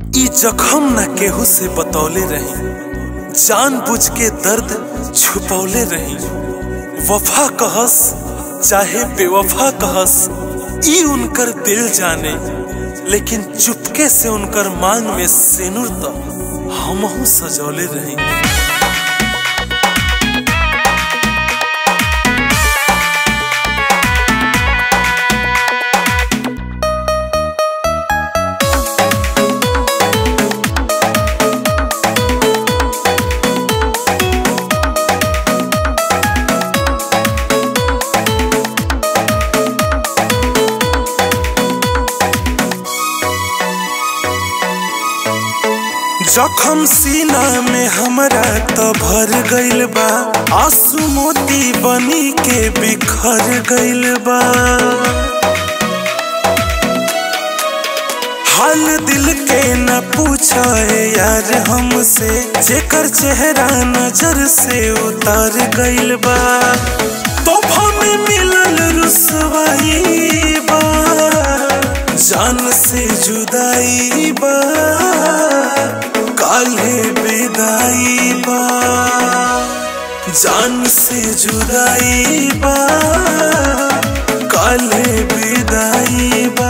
ई जखम न केहू से बतौले रही जान बुझ के दर्द छुपौले रही वफा कहस चाहे बेवफा कहस ई उनकर दिल जाने लेकिन चुपके से उनकर मांग में सेनुर त हमहू सजौले रही जखम सीना में हमरा त भर गइल बा आंसू मोती बनी के बिखर गइल बा हाल दिल के न पूछे यार हमसे जेकर चेहरा नजर से उतर गइल बा तोहफा में मिलल रुसवाई बा जान से जुदाई बा काले विदाई बा जान से जुदाई बा काले विदाई बा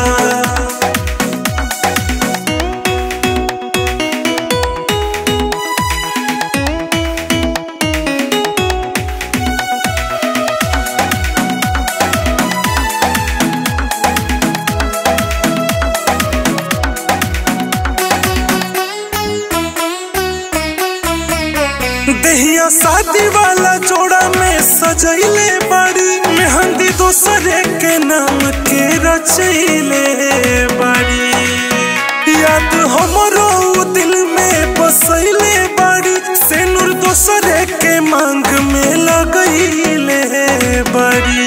दहिया शादी वाला जोड़ा में सजैले बड़ी मेहंदी दूसरे के नाम के रचैले बड़ी याद हमरो उ दिल में बसैले बड़ी सेनुर दूसरे के मांग में लगैले बड़ी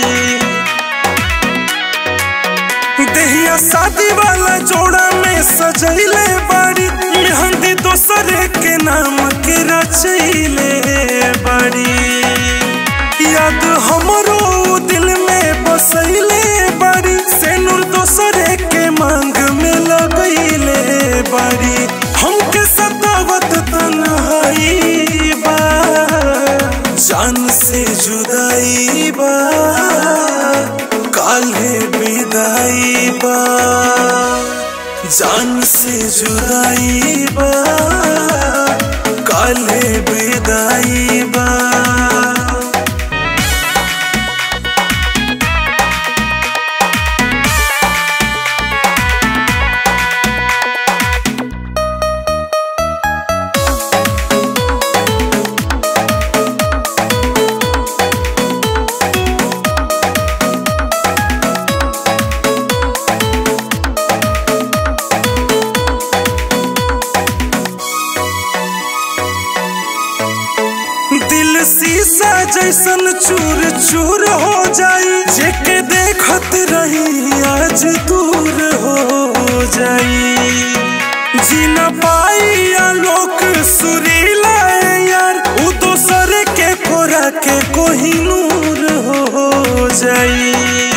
दहिया शादी वाला जोड़ा में सजैले बड़ी मेहंदी दूसरे के नाम के रचैले बड़ी याद हमरो दिल में बसैले बड़ी सेनुर दूसरे के मांग में लगैले बड़ी हमके सतावत तन्हाई बा जान से जुदाई बा काले विदाई बा जान से जुदाई बा काले विदाई बा दिल शीशा जैसन चूर चूर हो जाई जेके देखत रही आज दूर हो जाई जी न पाई आलोक सुरीला यार उ दोसर के कोरा के कोही नूर हो जाई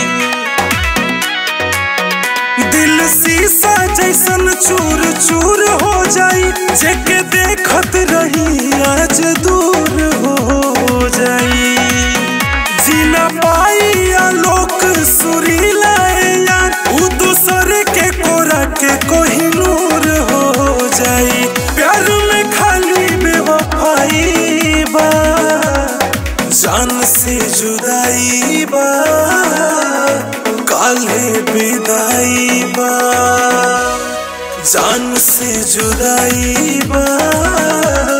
दिल शीशा जैसन चूर चूर हो जाई जेके देखत रही आज दूर हो जाई जीना पाई आलोक सुरीला यार उ दूसर के कोरा के कोही नूर हो जाई प्यार में खाली बेवफाई बा जान से जुदाई बा काले विदाई बा जान से जुदाई बा